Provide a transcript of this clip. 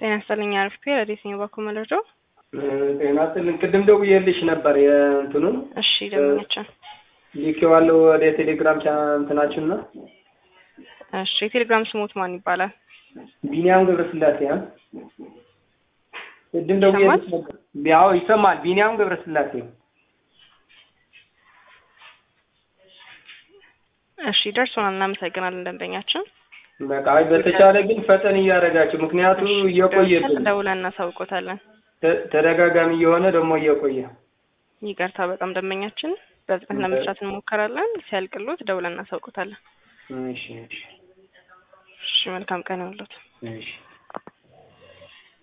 ጤና ይስጥልኝ አርፍቴ ረዴት ነው ባኩ መረጃው ጤና ይስጥልኝ። ቅድም ደውዬልሽ ነበር የእንትኑን እሺ ደምኛችን ልኬዋለሁ ወደ ቴሌግራም እንትናችን ነው። እሺ የቴሌግራም ስሞት ማን ይባላል? ቢኒያም ገብረስላሴ ያ ቅድም ደውዬልሽ ነበር። ያው ይሰማል። ቢኒያም ገብረስላሴ እሺ ደርሶናል። እናመሰግናለን ደንበኛችን። በቃ አይ በተቻለ ግን ፈጠን እያደረጋችሁ ምክንያቱም እየቆየብን ደውለን እናሳውቆታለን። ተ- ተደጋጋሚ እየሆነ ደግሞ እየቆየ ይቅርታ በጣም ደንበኛችን በፍጥነት ለመስራት እንሞከራለን። ሲያልቅሎት ደውለን እናሳውቆታለን። እሺ እሺ እሺ መልካም ቀን ይሁንልዎት። እሺ